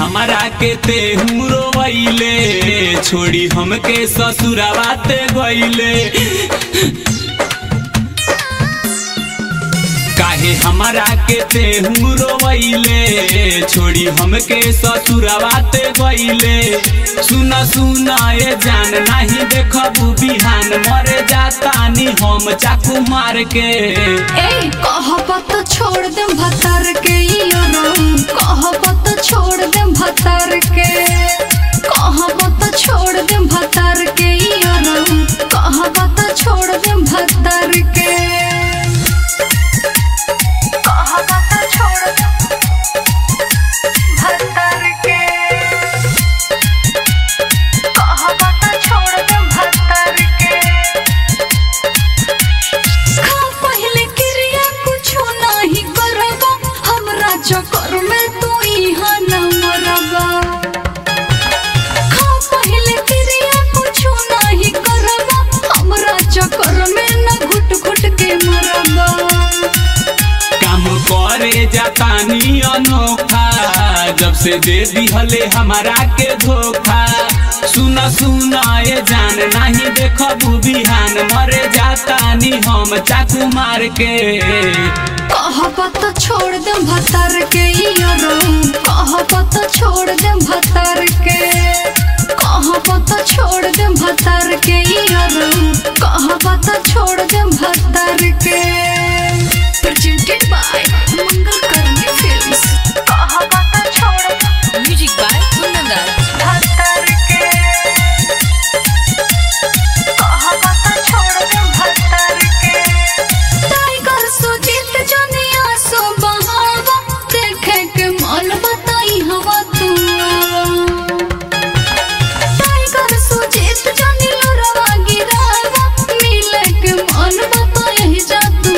हमारा के ते रोवैले छोड़ी हमके ससुरावा ते गईले काहे हमारा के ते रोवैले छोड़ी हमके ससुरावा ते गईले सुना सुना ये जान नहीं देखबू बिहान मरे जातानी हम चाकू मार के ए कहबत छोड़ दे भतर के कहबत छोड़ दे भतर के कहबत छोड़ दे भतर के कहबत छोड़ दे भतर के कहबत छोड़ दे भतर के कहबत छोड़ दे भतर के खा पहले क्रिया कुछो नाही करबा हमरा चक्कर में तू इहा न मरबा खा पहले क्रिया कुछो नाही करबा हमरा चक्कर में न घुट घुट के मरबा काम करे जातानी अनोखा जब से दे दिहले हमारा के धोखा सुना सुना ये जान नहीं देखबू बिहान मरे जातानी हम चाकू मार के कहबत छोड़ दे भतर के कहबत छोड़ दे भतर के कहबत छोड़ दे भतर के कहबत छोड़ दे भतर के presented by मंगल करनी फिल्म्स कहबत छोड़ Music by Kunandar. भतर के कहबत छोड़ दे भतर के टाइगर सुजीत जनिया सो बहावा देखे के मन बताई हवा तू टाइगर सुजीत जनी लोरवा गिरावा मिले के मन बताई जा तू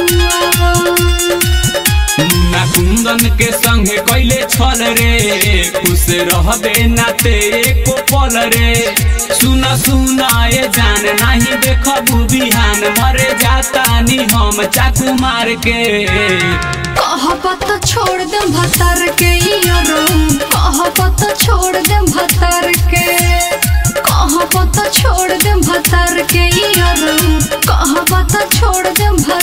मुन्ना कुंदन के संगे कैले छल रे खुश रहबे ना ते एको पल रे सुना सुना ये जान नहीं देखबू बिहान मरे जातानी हम चाकू मार के कहबत छोड़ दे भतर के कहबत छोड़ दे भतर के कहबत छोड़ दे भतर के कहबत छोड़ दे भतर